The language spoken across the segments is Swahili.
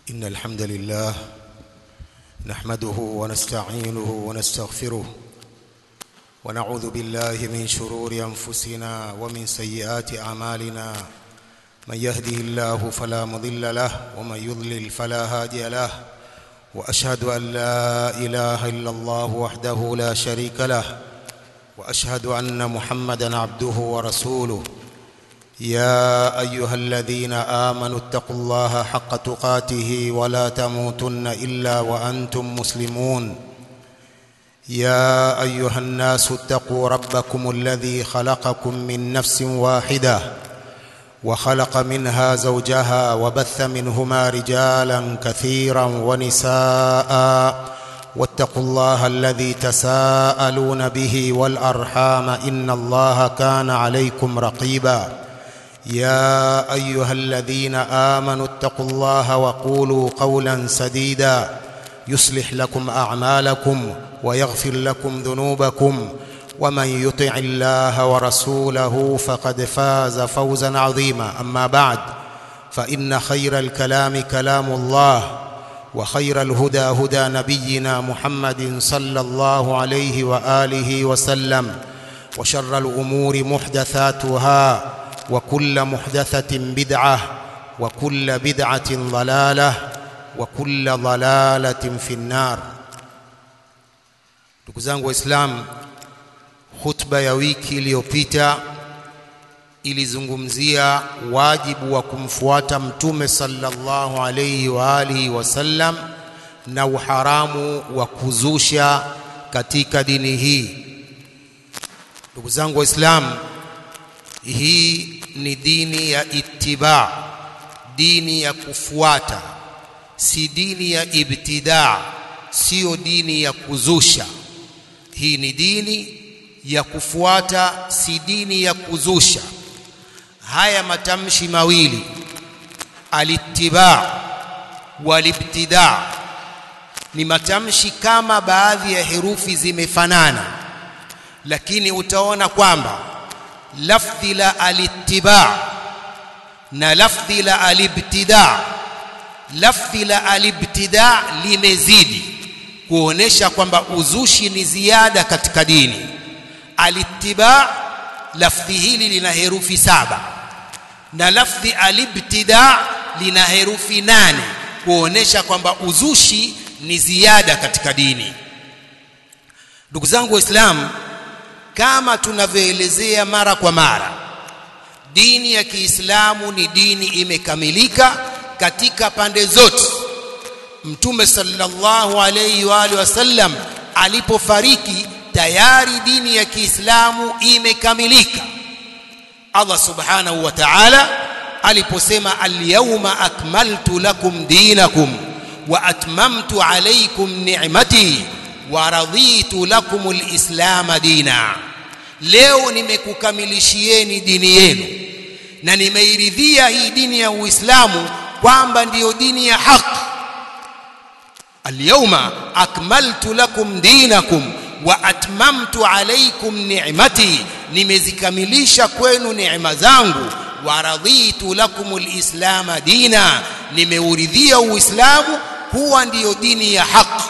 إن الحمد لله نحمده ونستعينه ونستغفره ونعوذ بالله من شرور أنفسنا ومن سيئات أعمالنا من يهده الله فلا مضل له ومن يضلل فلا هادي له وأشهد أن لا إله إلا الله وحده لا شريك له وأشهد أن محمدا عبده ورسوله يا ايها الذين امنوا اتقوا الله حق تقاته ولا تموتن الا وانتم مسلمون يا ايها الناس اتقوا ربكم الذي خلقكم من نفس واحده وخلق منها زوجها وبث منهما رجالا كثيرا ونساء واتقوا الله الذي تساءلون به والارحام ان الله كان عليكم رقيبا يا ايها الذين امنوا اتقوا الله وقولوا قولا سديدا يصلح لكم اعمالكم ويغفر لكم ذنوبكم ومن يطع الله ورسوله فقد فاز فوزا عظيما اما بعد فان خير الكلام كلام الله وخير الهدى هدى نبينا محمد صلى الله عليه واله وسلم وشر الامور محدثاتها وكل محدثة بدعة وكل بدعة ضلالة وكل ضلالة في النار ndugu zangu waislamu khutba ya wiki iliyopita ilizungumzia wajibu wa kumfuata mtume sallallahu alayhi wa alihi wasallam na uharamu wa kuzusha katika dini hii ndugu zangu waislamu hii ni dini ya ittiba dini ya kufuata si dini ya ibtidaa sio dini ya kuzusha hii ni dini ya kufuata si dini ya kuzusha haya matamshi mawili alittiba walibtidaa ni matamshi kama baadhi ya herufi zimefanana lakini utaona kwamba lafdhi la alittiba na lafdhi la alibtida lafdhi la alibtida limezidi kuonesha kwamba uzushi ni ziada katika dini alittiba lafdhi hili lina herufi saba na lafdhi alibtida lina herufi nane kuonesha kwamba uzushi ni ziada katika dini ndugu zangu waislamu kama tunavyoelezea mara kwa mara dini ya Kiislamu ni dini imekamilika katika pande zote Mtume sallallahu alayhi wa alihi wasallam alipofariki tayari dini ya Kiislamu imekamilika Allah subhanahu wa ta'ala aliposema al-yawma akmaltu lakum dinakum wa atmamtu alaykum ni'mati wa raditu lakumul islam dina leo nimekukamilishieni dini yenu na nimeiridhia hii dini ya Uislamu kwamba ndiyo dini ya haki alyawma akmaltu lakum dinakum wa atmamtu alaykum ni'mati nimezikamilisha kwenu neema zangu wa raditu lakumul islam dina nimeuridhia uislamu huwa ndiyo dini ya haki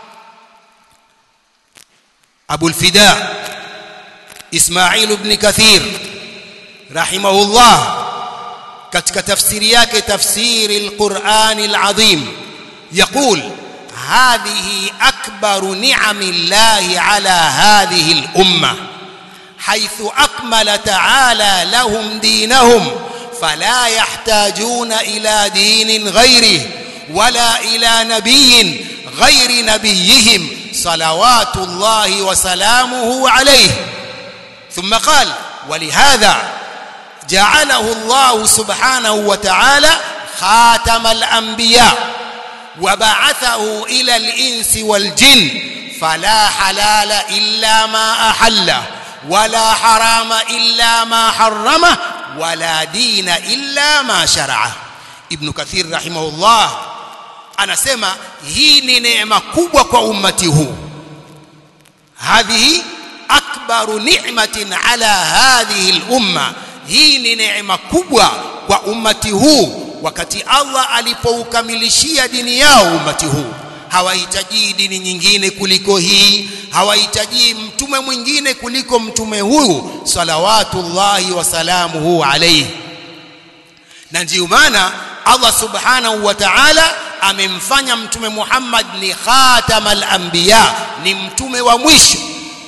أبو الفداء إسماعيل بن كثير رحمه الله كتك تفسيرياك تفسير القرآن العظيم يقول هذه أكبر نعم الله على هذه الأمة حيث أكمل تعالى لهم دينهم فلا يحتاجون إلى دين غيره ولا إلى نبي غير نبيهم صلوات الله وسلامه عليه ثم قال ولهذا جعله الله سبحانه وتعالى خاتم الأنبياء وبعثه إلى الإنس والجن فلا حلال إلا ما أحله ولا حرام إلا ما حرمه ولا دين إلا ما شرعه ابن كثير رحمه الله anasema hii ni neema kubwa kwa ummati huu hadhihi akbaru ni'matin ala hadhihi al-umma hii ni neema kubwa kwa ummati huu wakati Allah alipoukamilishia dini yao ummati huu hawahitaji dini nyingine kuliko hii hawahitaji mtume mwingine kuliko mtume huyu salawatullahi wasalamuhu alayhi na ndio maana Allah subhanahu wa ta'ala amemfanya mtume Muhammad ni khatamal anbiya ni mtume wa mwisho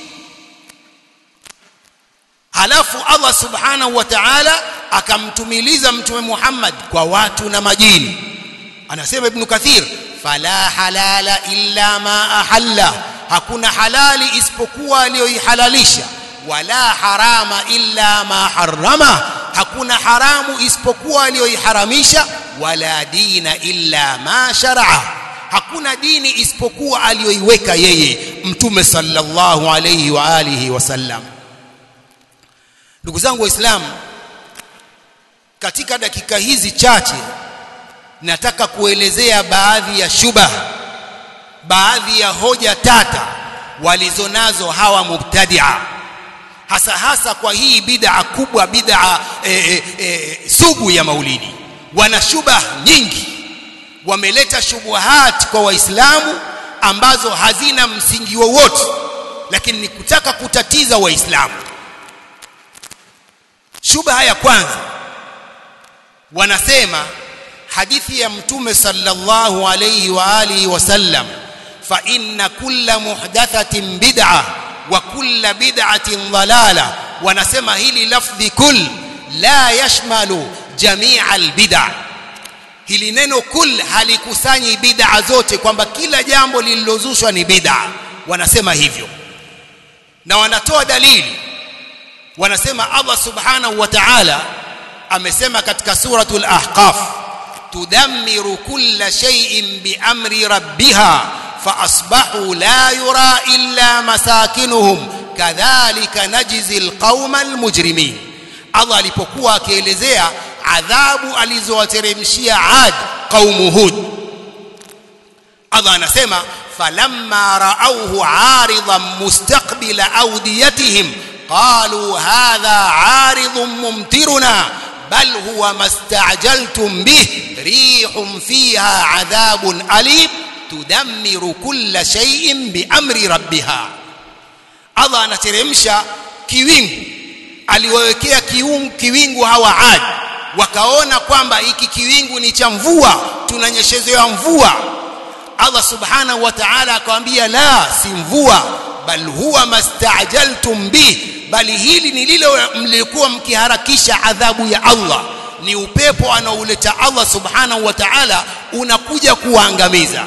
halafu Allah subhanahu wa ta'ala akamtumiliza mtume Muhammad kwa watu na majini anasema ibn Kathir fala halala illa ma ahalla hakuna halali isipokuwa aliyoihalalisha wala harama illa ma harrama hakuna haramu isipokuwa aliyoiharamisha wala dina illa ma sharaa hakuna dini isipokuwa aliyoiweka yeye mtume sallallahu alayhi wa alihi wasallam ndugu zangu waislamu katika dakika hizi chache nataka kuelezea baadhi ya shubha baadhi ya hoja tata walizonazo hawa mubtadia hasa hasa kwa hii bid'a kubwa bid'a e, e, e, sugu ya maulidi wana shubha nyingi wameleta shubuhat kwa waislamu ambazo hazina msingi wowote lakini ni kutaka kutatiza waislamu shubha ya kwanza wanasema hadithi ya mtume sallallahu alayhi wa alihi wasallam fa inna kulla muhdathatin bid'a wa kulla bid'atin dhalala wanasema hili lafdhi kull la yashmalu jamia albid'a hili neno kull halikusanyi bid'a zote kwamba kila jambo lililozushwa ni bid'a wanasema hivyo na wanatoa dalili wanasema Allah subhanahu wa ta'ala amesema katika suratul ahqaf tudammiru kulla shay'in biamri rabbiha faasbahu la yura illa masakinuhum kadhalika najzi alqauma almujrimin Allah alipokuwa akielezea adhabu alizowateremshia Ad qaumu Hud Allah anasema falamma ra'awhu 'aridan mustaqbila awdiyatihim qalu hadha 'aridun mumtiruna bal huwa mastajaltum bih rihun fiha 'adhabun alim tudammiru kulla shay'in biamri rabbiha Allah anateremsha kiwingu aliwawekea kiwingu hawa Ad wakaona kwamba hiki kiwingu ni cha mvua tunanyeshezewa mvua Allah subhanahu wa ta'ala akamwambia la si mvua bal huwa mastajaltum bih bali hili ni lile mlikuwa mkiharakisha adhabu ya Allah ni upepo anaouleta Allah subhanahu wa ta'ala unakuja kuangamiza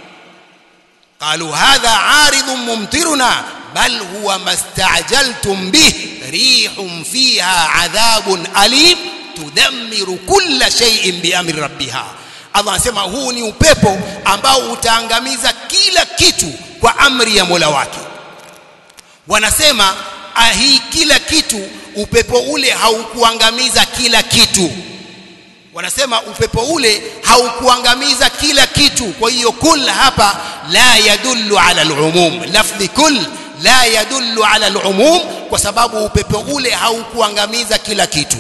قالوا هذا عارض ممطرنا بل هو ما استعجلتم به ريح فيها عذاب أليم تدمر كل شيء بأمر ربها Allah anasema huu ni upepo ambao utaangamiza kila kitu kwa amri ya Mola wake. Wanasema hii kila kitu, upepo ule haukuangamiza kila kitu. Wanasema upepo ule haukuangamiza kila kitu. Kwa hiyo kul hapa la yadullu ala al-umum, lafdhi kul la yadullu ala al-umum, kwa sababu upepo ule haukuangamiza kila kitu.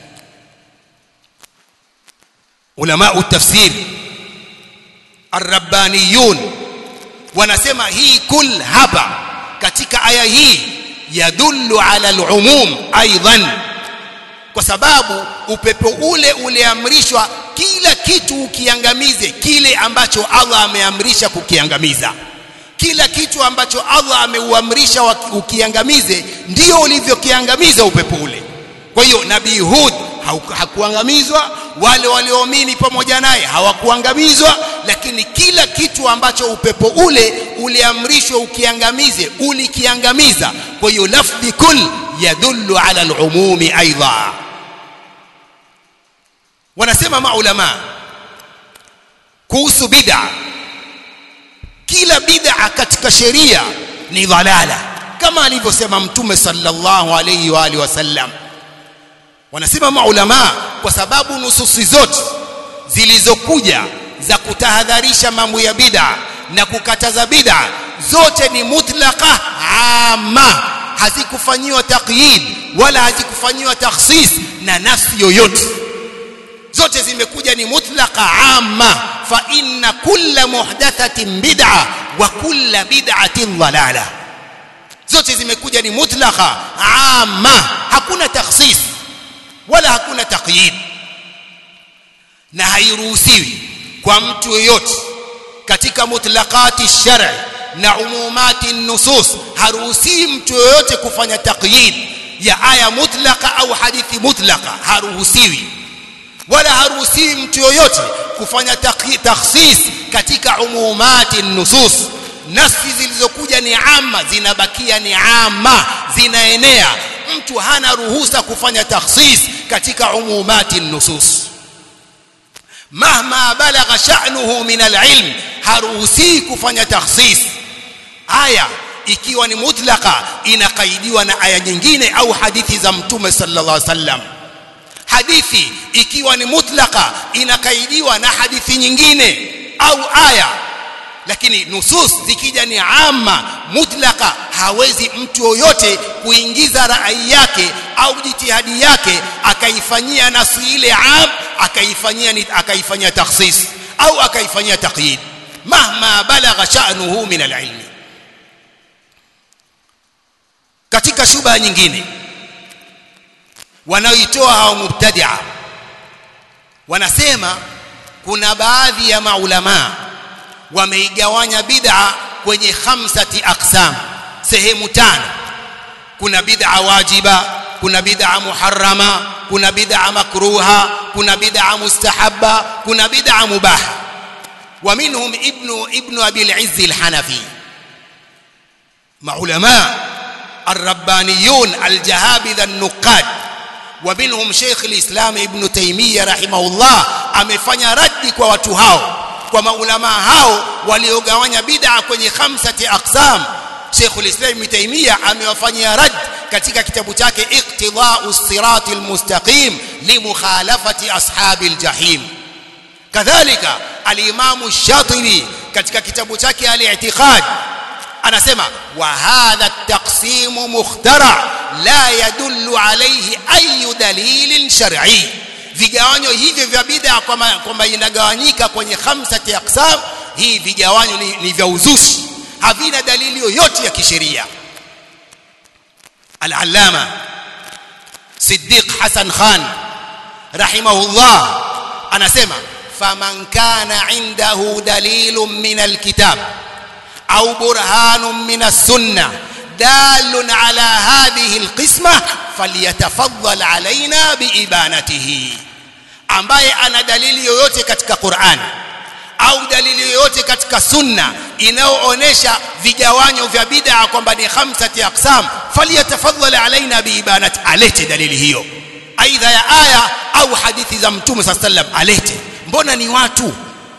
علماء التفسير الربانيون wanasema hii kul hapa katika aya hii yadullu ala al-umum aidan kwa sababu upepo ule uliamrishwa kila kitu ukiangamize kile ambacho Allah ameamrisha kukiangamiza kila kitu ambacho Allah ameuamrisha ukiangamize ndio ulivyokiangamiza upepo ule kwa hiyo nabii Hud hakuangamizwa wale walioamini pamoja naye hawakuangamizwa lakini kila kitu ambacho upepo ule uliamrishwa ukiangamize ulikiangamiza kwa hiyo lafdhi kul yadullu ala al-umumi aidha wanasema maulama kuhusu bid'a kila bid'a katika sheria ni dhalala kama alivyosema mtume sallallahu alayhi wa alihi wasallam wanasema maulama kwa sababu nususi zote zilizokuja za kutahadharisha mambo ya bid'a na kukataza bid'a zote ni mutlaqa amma hazikufanyiwa taqyid wala hazikufanyiwa takhsis na nafsi yoyote zote zimekuja ni mutlaqa amma fa inna kulla muhdathatin bid'a wa kulla bid'atin dhalala zote zimekuja ni mutlaqa amma hakuna takhsis wala hakuna taqyid na hairuhusiwi kwa mtu yoyote katika mutlaqati shar'i na umumati nusus haruhusiwi mtu yoyote kufanya taqyid ya aya mutlaqa au hadithi mutlaqa haruhusiwi wala haruhusiwi mtu yoyote kufanya takhsis katika umumati nusus nafsi zilizokuja ni amma zinabakia ni amma zinaenea mtu hana ruhusa kufanya takhsis katika umumati nusus mahma balagha sha'nuhu min alilm haruhusi kufanya takhsis aya ikiwa ni mutlaqa inakaidiwa na aya nyingine au hadithi za mtume sallallahu alaihi wasallam hadithi ikiwa ni mutlaqa inakaidiwa na hadithi nyingine au aya lakini nusus zikija ni amma mutlaqa hawezi mtu yoyote kuingiza rai yake au jitihadi yake akaifanyia nasu ile am akaifanyia akaifanyia takhsis au akaifanyia taqyid mahma balagha sha'nuhu min al-ilm katika shubha nyingine wanaoitoa hao mubtadi'a wanasema kuna baadhi ya maulamaa wameigawanya bid'a kwenye khamsati aqsam sehemu tano kuna bid'a wajiba kuna bid'a muharrama kuna bid'a makruha kuna bid'a mustahabba kuna bid'a mubaha ومنهم ابن ابن ابي العز الحنفي معلماء الربانيون الجهابذه النقاد ومنهم شيخ الاسلام ابن تيميه رحمه الله amefanya raddi kwa watu hao kwa maulama hao waliogawanya bid'a kwenye khamsati aqsam Sheikh al-Islam Ibn Taymiyyah amewafanyia rad katika kitabu chake Iqtida'u Siratil Mustaqim li mukhalafati ashabil jahim kadhalika al-Imam Shatibi katika kitabu chake al-I'tiqad anasema wa hadha at-taqsim mukhtara la yadullu alayhi ayu dalilin shar'i vigawanyo hivyo vya bid'a kwamba inagawanyika kwenye khamsati aqsam hii vigawanyo ni, ni vya uzushi havina dalili yoyote ya kisheria al-allama Siddiq Hassan Khan rahimahullah anasema faman kana indahu dalilun min al-kitab au burhanun min as-sunnah دال على هذه القسمة فليتفضل علينا بإبانته ambaye ana dalili yoyote katika Qur'an au dalili yoyote katika sunna inayoonesha vigawanyo vya bid'a kwamba ni khamsati aqsam falyatafadhal alaina biibanati alete dalili hiyo aidha ya aya au hadithi za mtume sallam alete mbona ni watu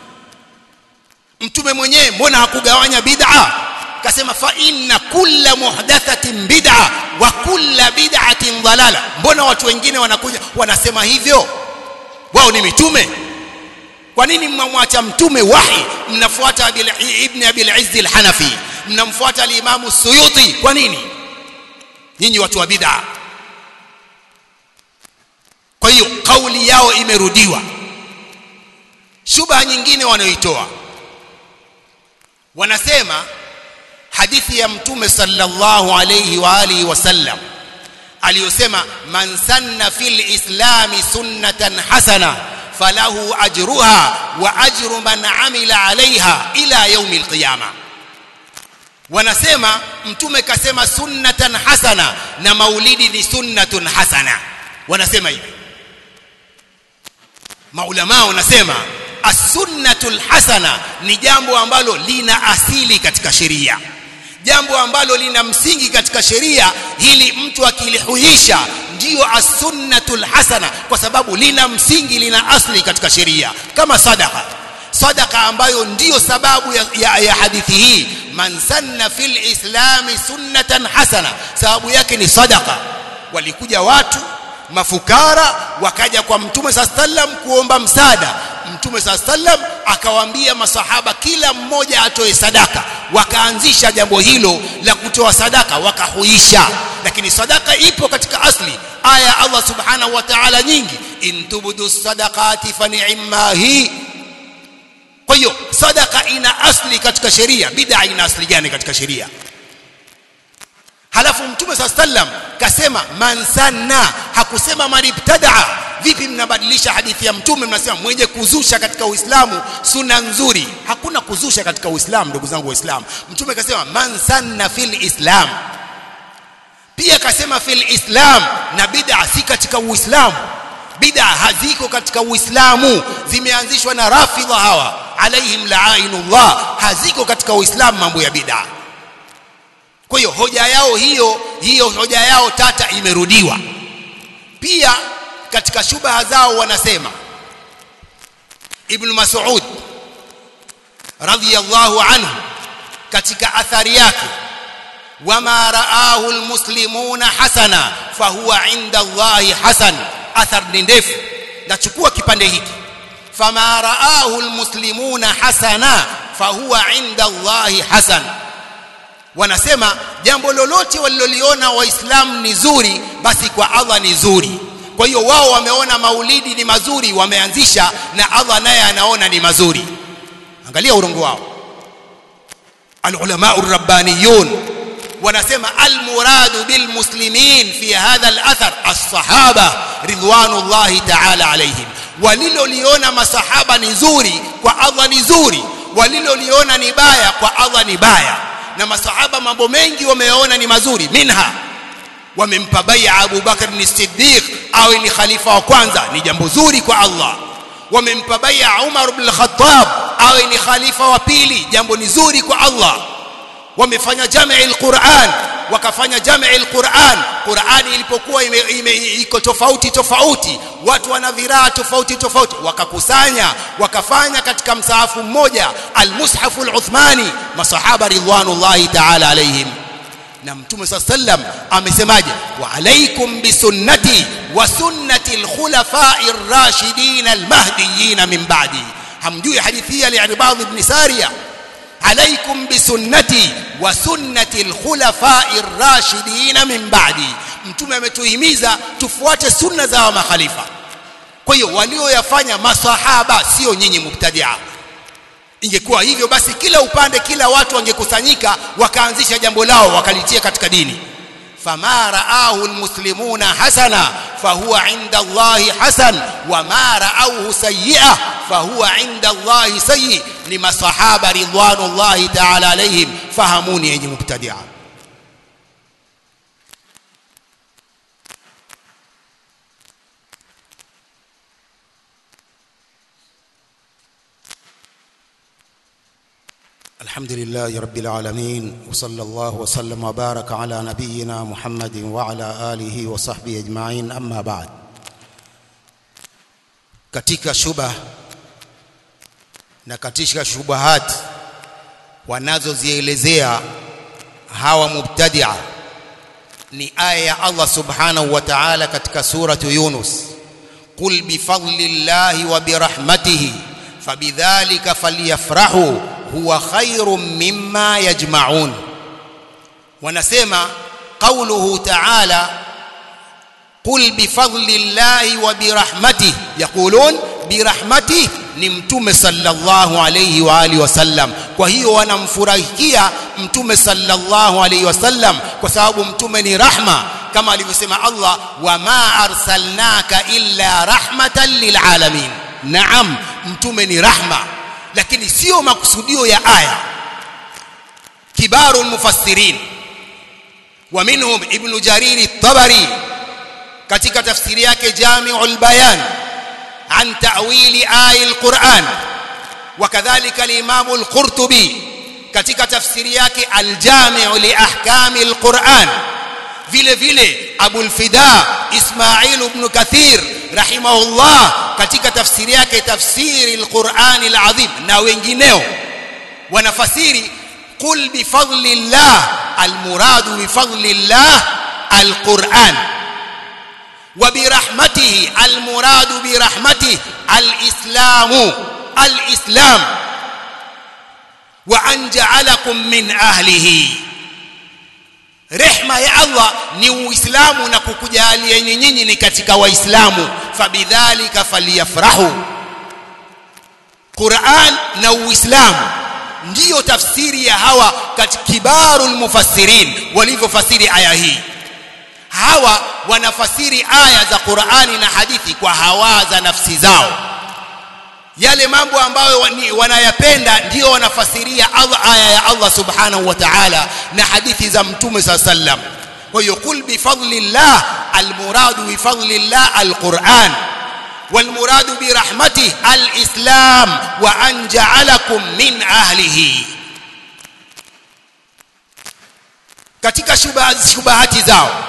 mtume mwenyewe mbona hakugawanya bid'a kasema fa inna kulla muhdathatin bid'a wa kulla bid'atin dhalala mbona watu wengine wanakuja wanasema hivyo wao ni mitume kwa nini mmamwacha mtume wahi mnafuata ibn abil izz al-hanafi mnamfuata al-imam suyuti kwa nini nyinyi watu wa bid'a kwa hiyo kauli yao imerudiwa shubha nyingine wanaoitoa wanasema hadithi ya mtume sallallahu alayhi wa alihi wasallam aliyosema man sanna fil islami sunnatan hasana falahu ajruha wa ajru man amila alaiha ila yaumi alqiyama wanasema mtume kasema sunnatan hasana na maulidi ni sunnatun hasana wanasema hivi maulama wanasema as-sunnatul hasana ni jambo ambalo lina asili katika sheria jambo ambalo lina msingi katika sheria hili mtu akilihuisha ndiyo as-sunnatul hasana kwa sababu lina msingi lina asli katika sheria kama sadaka sadaka ambayo ndiyo sababu ya, ya, ya hadithi hii man sanna fil islami sunnatan hasana sababu yake ni sadaka walikuja watu mafukara wakaja kwa mtume sallam kuomba msaada mtume saa sallam akawaambia masahaba kila mmoja atoe sadaka wakaanzisha jambo hilo la kutoa sadaka wakahuisha lakini sadaka ipo katika asli aya Allah subhanahu wa ta'ala nyingi in tubdu sadaqati fa ni'ma hi kwa hiyo sadaka ina asli katika sheria bid'a ina asli gani katika sheria halafu mtume saa sallam kasema man sanna hakusema man ibtadaa vipi mnabadilisha hadithi ya mtume mnasema mwenye kuzusha katika uislamu sunna nzuri hakuna kuzusha katika uislamu ndugu zangu waislamu mtume kasema man sanna fil islam pia kasema fil islam na bid'a si katika uislamu bid'a haziko katika uislamu zimeanzishwa na rafidha hawa alaihim la'ainullah haziko katika uislamu mambo ya bid'a kwa hiyo hoja yao hiyo hiyo hoja yao tata imerudiwa pia katika shubaha zao wanasema ibn mas'ud radhiyallahu anhu katika athari yake wama raahu almuslimuna hasana fahuwa inda Allahi hasan athar ni ndefu nachukua kipande hiki fama raahu almuslimuna hasana fahuwa inda Allahi hasan wanasema jambo lolote waliloliona waislamu ni zuri basi kwa Allah ni zuri kwa hiyo wao wameona maulidi ni mazuri wameanzisha na Allah naye anaona ni mazuri angalia urongo wao alulama urabbaniyun wanasema almuradu bilmuslimin fi hadha alathar as-sahaba ridwanullahi ta'ala alayhim waliloliona masahaba ni zuri kwa Allah ni zuri waliloliona ni baya kwa Allah ni baya na masahaba mambo mengi wameona ni mazuri minha wamempa bai'a Abu Bakar ni Siddiq awe ni khalifa wa kwanza ni jambo zuri kwa Allah wamempa bai'a Umar ibn al-Khattab awe ni khalifa wa pili jambo ni zuri kwa Allah wamefanya jamii al-Qur'an wakafanya jamii al-Qur'an Qur'ani ilipokuwa iko tofauti tofauti watu wana viraa tofauti tofauti wakakusanya wakafanya katika msahafu mmoja al-Mushafu al-Uthmani masahaba ridwanullahi ta'ala alayhim na mtume saa sallam amesemaje wa alaikum bisunnati wa sunnati alkhulafai rashidin almahdiyin min ba'di hamjui hadithi ya al-Irbad ibn Sariya alaikum bisunnati wa sunnati alkhulafai rashidin min ba'di mtume ametuhimiza tufuate sunna za makhalifa kwa hiyo walioyafanya masahaba sio nyinyi mubtadia ingekuwa hivyo basi kila upande kila watu wangekusanyika wakaanzisha jambo lao wakalitia katika dini fama raahu almuslimuna hasana fahuwa inda Allahi hasan wama raauhu sayyi'a fahuwa inda Allahi sayyi ni masahaba ridwanullahi ta'ala alayhim fahamuni yenye mubtadia الحمد لله رب العالمين وصلى الله وسلم وبارك على نبينا محمد وعلى آله وصحبه أجمعين أما بعد katika shubha na katika shubahat wanazozielezea hawa mubtadia ni aya ya Allah subhanahu wa ta'ala katika suratu Yunus qul bifadlillahi wa birahmatihi fabidhalika falyafrahu huwa khairum mimma yajma'un wanasema qawluhu ta'ala qul bifadlillahi wa birahmatihi yaqulun birahmatihi ni mtume sallallahu alayhi wa alihi wasallam kwa hiyo wanamfurahikia mtume sallallahu alayhi wasallam kwa sababu mtume ni rahma kama alivyosema Allah wama arsalnaka illa rahmatan lilalamin naam mtume ni rahma lakini sio makusudio ya aya kibaru mufassirin wa minhum ibn jarir at-tabari katika tafsiri yake jami'ul bayan an ta'wili aya al-Qur'an وكذلك الامام القرطبي katika tafsiri yake al-jami' li ahkam al-Qur'an vile vile Abu al-Fida Ismail ibn Kathir rahimahullah katika tafsiri yake tafsiri al-Qur'an al-azim na wengineo wanafasiri qul bi fadlillah al-muradu bi fadlillah al-Qur'an wa bi rahmatihi al-muradu bi rahmatihi al-islamu alislam wa an ja'alakum min ahlihi rehma ya Allah ni uislamu na kukujalia nyinyi ni katika waislamu fabidhalika falyafrahu Qur'an na uislamu ndiyo tafsiri ya hawa katika kibarul mufassirin walivyofasiri aya hii hawa wanafasiri aya za Qur'ani na hadithi kwa hawa za nafsi zao yale mambo ambayo wanayapenda ndio wanafasiria Allah aya ya Allah subhanahu wa ta'ala na hadithi za mtume sallam kwa hiyo kul bi fadlillah almuradu bi fadlillah alquran والمراد برحمته الإسلام وأن جعلكم من أهله katika shubahati zao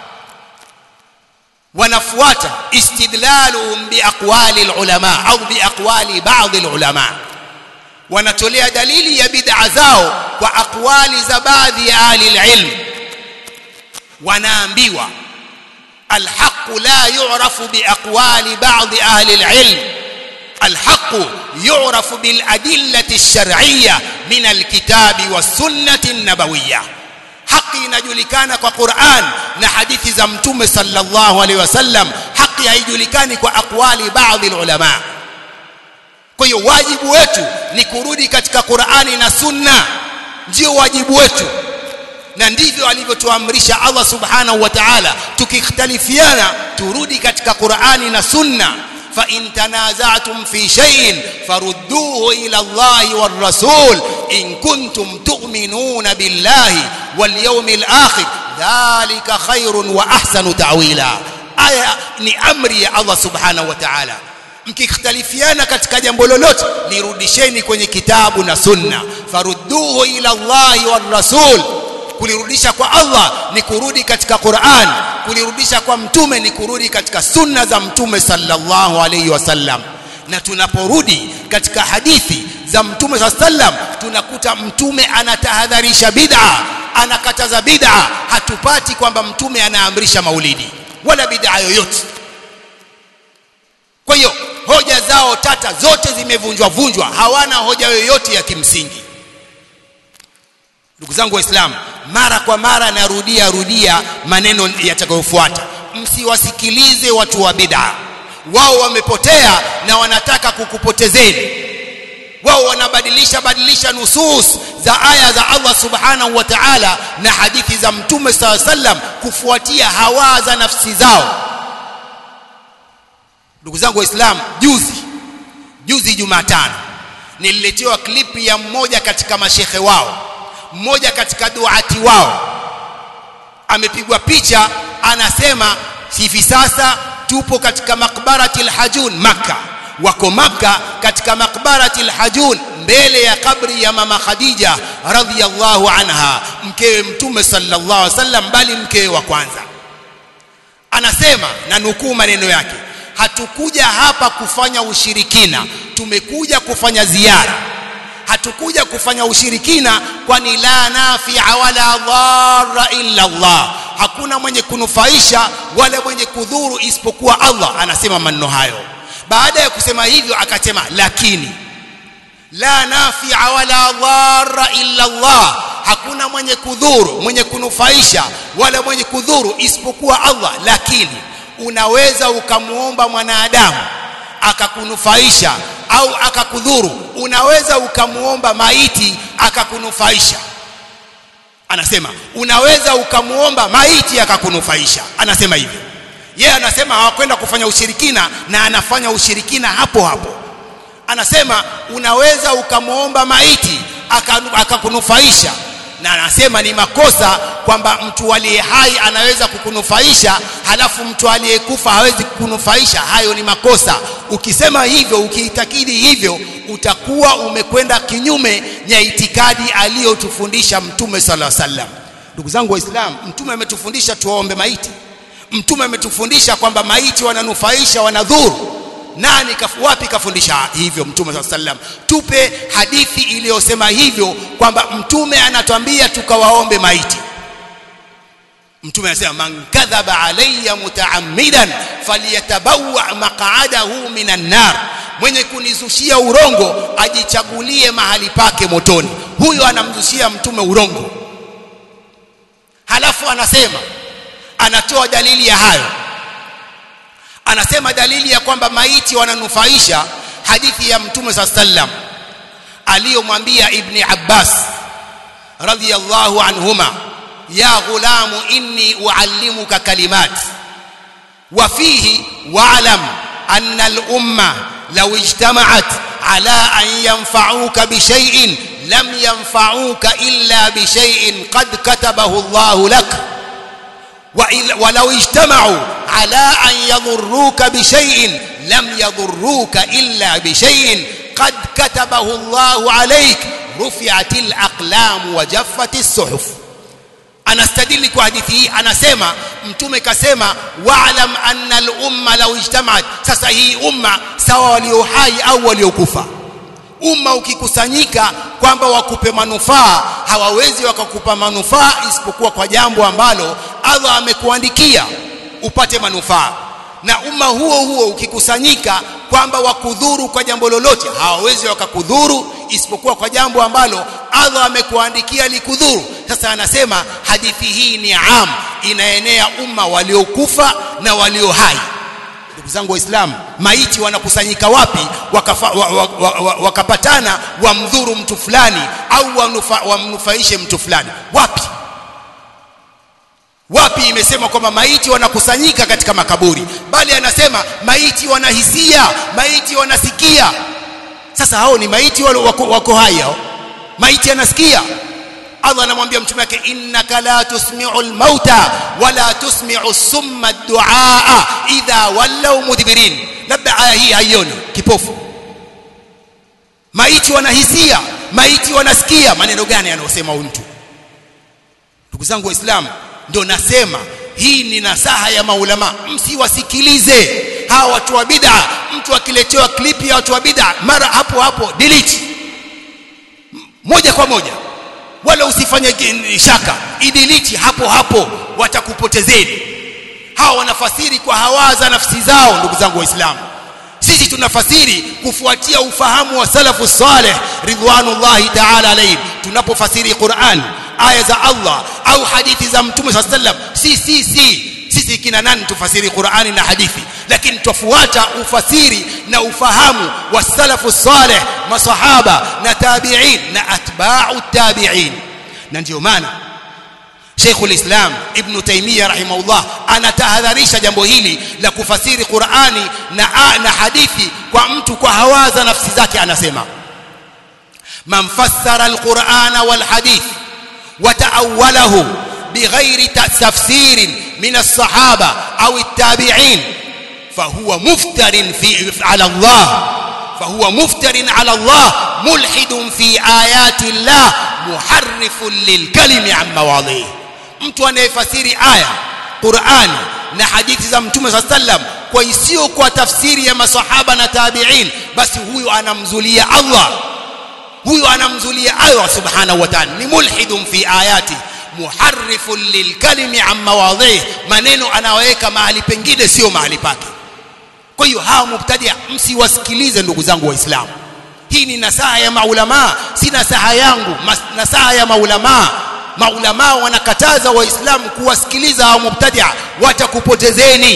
wanafuata istidlaluhum biaqwali alulama au biaqwali baadhi alulama wanatolea dalili ya bid'a zao kwa aqwali za baadhi ya ahli alilm wanaambiwa الحق لا يعرف بأقوال بعض أهل العلم الحق يعرف بالأدلة الشرعية من الكتاب والسنة النبوية haki inajulikana kwa Qur'an na hadithi za mtume sallallahu alaihi wasallam haki haijulikani kwa akwali baadhi ulama kwa hiyo wajibu wetu ni kurudi katika Qur'ani na sunna ndio wajibu wetu na ndivyo alivyotuamrisha Allah subhanahu wa ta'ala tukikhtalifiana turudi katika Qur'ani na sunna fa in tanaza'tum fi shay'in farudduhu ila Allah war rasul in kuntum tu'minuna billahi wal yawmil akhir dhalika khairun wa ahsanu ta'wila aya ni amri ya Allah subhanahu wa ta'ala mkikhtalifiana katika jambo lolote lirudisheni kwenye kitabu na sunna farudduhu ila Allah war rasul kulirudisha kwa Allah ni kurudi katika Qur'an kulirudisha kwa mtume ni kurudi katika sunna za mtume sallallahu alayhi wasallam na tunaporudi katika hadithi za mtume sallam tunakuta mtume anatahadharisha bid'a anakataza bid'a hatupati kwamba mtume anaamrisha maulidi wala bid'a yoyote kwa hiyo hoja zao tata zote zimevunjwa vunjwa hawana hoja yoyote ya kimsingi ndugu zangu waislamu mara kwa mara narudia rudia maneno yatakayofuata msiwasikilize watu wa bid'a wao wamepotea na wanataka kukupotezeni wao wanabadilisha badilisha nusus za aya za Allah subhanahu wa ta'ala na hadithi za mtume saw sallam kufuatia hawa za nafsi zao ndugu zangu waislamu juzi juzi Jumatano nililetewa klipi ya mmoja katika mashehe wao mmoja katika duati wao amepigwa picha anasema hivi sasa tupo katika makbarati al-hajun maka wako maka katika makbarati al-hajun mbele ya kabri ya mama khadija radhiyallahu anha mkewe mtume sallallahu alaihi wasallam bali mkewe wa kwanza anasema na nukuu maneno yake hatukuja hapa kufanya ushirikina tumekuja kufanya ziara hatukuja kufanya ushirikina kwani la nafi'a wala dharra illa Allah hakuna mwenye kunufaisha wala mwenye kudhuru isipokuwa Allah anasema maneno hayo baada ya kusema hivyo akasema lakini la nafi'a wala dharra illa Allah hakuna mwenye kudhuru mwenye kunufaisha wala mwenye kudhuru isipokuwa Allah lakini unaweza ukamuomba mwanadamu akakunufaisha au akakudhuru unaweza ukamuomba maiti akakunufaisha anasema unaweza ukamuomba maiti akakunufaisha anasema hivyo yeye anasema hawakwenda kufanya ushirikina na anafanya ushirikina hapo hapo anasema unaweza ukamuomba maiti akakunufaisha na anasema ni makosa kwamba mtu aliye hai anaweza kukunufaisha halafu mtu aliyekufa hawezi kukunufaisha hayo ni makosa ukisema hivyo ukiitakidi hivyo utakuwa umekwenda kinyume ya itikadi aliyotufundisha mtume sala sallam ndugu zangu waislamu mtume ametufundisha tuwaombe maiti mtume ametufundisha kwamba maiti wananufaisha wanadhuru nani kafu, wapi kafundisha hivyo mtume saa sallam tupe hadithi iliyosema hivyo kwamba mtume anatwambia tukawaombe maiti mtume anasema man kadhaba alayya mutaammidan falyatabawa maq'adahu minan nar mwenye kunizushia urongo ajichagulie mahali pake motoni huyo anamzushia mtume urongo halafu anasema anatoa dalili ya hayo anasema dalili ya kwamba maiti wananufaisha hadithi ya mtume saa sallam aliyomwambia ibni abbas radhiyallahu anhuma ya ghulamu inni uallimuka kalimat wa fihi wa'lam anna al-umma law ijtama'at ala an yanfa'uka bi shay'in lam yanfa'uka illa bi shay'in qad katabahu Allah lak ولو اجتمعوا على أن يضروك بشيء لم يضروك إلا بشيء قد كتبه الله عليك رفعت الأقلام وجفت الصحف anastadili kwa hadithi hii anasema mtume kasema wa'lam anna al-umma law ijtama'at sasa hii umma sawa walio hai au waliokufa umma ukikusanyika kwamba wakupe manufaa hawawezi wakakupa manufaa isipokuwa kwa jambo ambalo Allah amekuandikia upate manufaa na umma huo huo ukikusanyika kwamba wakudhuru kwa jambo lolote hawawezi wakakudhuru isipokuwa kwa jambo ambalo Allah amekuandikia likudhuru sasa anasema hadithi hii ni am inaenea umma waliokufa na walio hai ndugu zangu waislamu maiti wanakusanyika wapi wakafa, wa, wa, wa, wa, wakapatana wamdhuru mtu fulani au wanufa, wamnufaishe mtu fulani wapi wapi imesema kwamba maiti wanakusanyika katika makaburi bali anasema maiti wanahisia maiti wanasikia sasa hao ni maiti wale wako, wako hai hao maiti anasikia Allah anamwambia mtume wake innaka la tusmi'u al-mauta wala tusmi'u as-summa ad-du'a idha wallaw mudbirin labda aya hii haioni kipofu maiti wanahisia maiti wanasikia maneno gani yanayosema huyu mtu ndugu zangu waislamu ndio nasema hii ni nasaha ya maulama msiwasikilize hawa watu wa bid'a mtu akiletewa klipi ya watu wa bid'a mara hapo hapo delete moja kwa moja wala usifanye shaka idiliti hapo hapo watakupotezeni hawa wanafasiri kwa hawaza nafsi zao ndugu zangu waislamu sisi tunafasiri kufuatia ufahamu wa salafu saleh ridwanullahi ta'ala alayhim tunapofasiri Qur'an aya za Allah au hadithi za mtume sallallahu alayhi wasallam si si si sisi kina nani tufasiri Qur'ani na hadithi lakini tufuata ufasiri na ufahamu wa salafu saleh masahaba na tabi'in na atba'u tabi'in na ndio maana Sheikhul Islam Ibn Taymiyyah rahimahullah anatahadharisha jambo hili la kufasiri Qur'ani na na hadithi kwa mtu kwa hawaza nafsi zake anasema man fassara al-Qur'ana wal hadith wa ta'awwalahu بغير تفسير من الصحابة أو التابعين فهو مفتر في على الله فهو مفتر على الله ملحد في آيات الله محرف للكلم عن مواضعه mtu anayefasiri aya Qur'ani na hadithi za Mtume صلى الله عليه وسلم kwa isiyo kwa tafsiri ya masahaba na tabi'in basi huyu anamzulia Allah huyu anamzulia Allah subhanahu wa ta'ala ni mulhidun fi ayati muharrifun lilkalimi an mawadhihi maneno anaweka mahali pengine sio mahali pake kwa hiyo hawa mubtadia msiwasikilize ndugu zangu waislamu hii ni nasaha ya maulama si nasaha yangu nasaha ya maulama maulama wanakataza waislamu kuwasikiliza hawa mubtadia watakupotezeni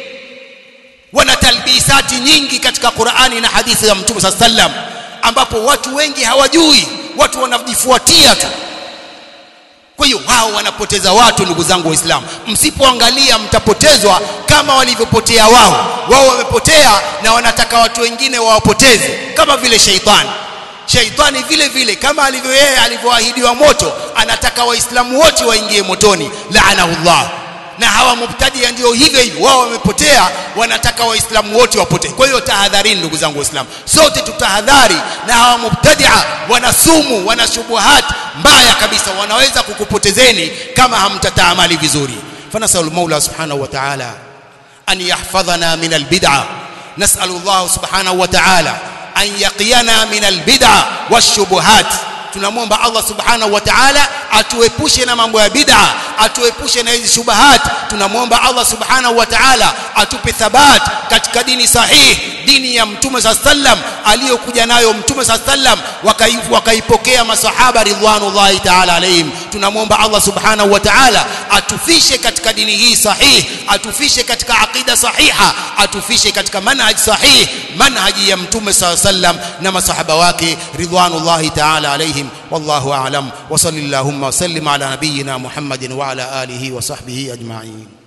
wana talbisati nyingi katika Qur'ani na hadithi za Mtume صلى الله عليه ambapo watu wengi hawajui watu wanajifuatia tu kwa hiyo wao wanapoteza watu ndugu zangu waislamu msipoangalia mtapotezwa kama walivyopotea wao wao wamepotea na wanataka watu wengine wawapoteze kama vile sheitani sheitani vile vile kama alivyo yeye alivyoahidiwa moto anataka waislamu wote waingie motoni laanahullah na hawa mubtadia ndio hivyo hivyo wao wamepotea wanataka waislamu wote wapotee kwa hiyo tahadharini ndugu zangu waislamu sote tutahadhari na hawa mubtadia wana sumu wana shubuhat mbaya kabisa wanaweza kukupotezeni kama hamtataamali vizuri fanasalu maula subhanahu wa ta'ala an yahfadhana min albid'a nas'alu Allah subhanahu wa ta'ala an yaqiyana min albid'a washubuhat tunamwomba Allah subhanahu wa ta'ala atuepushe na mambo ya bid'a atuepushe na hizi shubahat tunamwomba Allah subhanahu wa ta'ala atupe thabat katika dini sahihi dini ya mtume saa sallam aliyokuja nayo mtume saa sallam wakaipokea masahaba ridwanullahi taala alaihim tunamwomba allah subhanahu wa taala atufishe katika dini hii sahih atufishe katika aqida sahiha atufishe katika manhaj sahih manhaji ya mtume saa sallam na masahaba wake ridwanullahi taala alaihim wallahu a'lam wa sallallahu wa sallim ala nabiyyina muhammadin wa ala alihi wa sahbihi ajma'in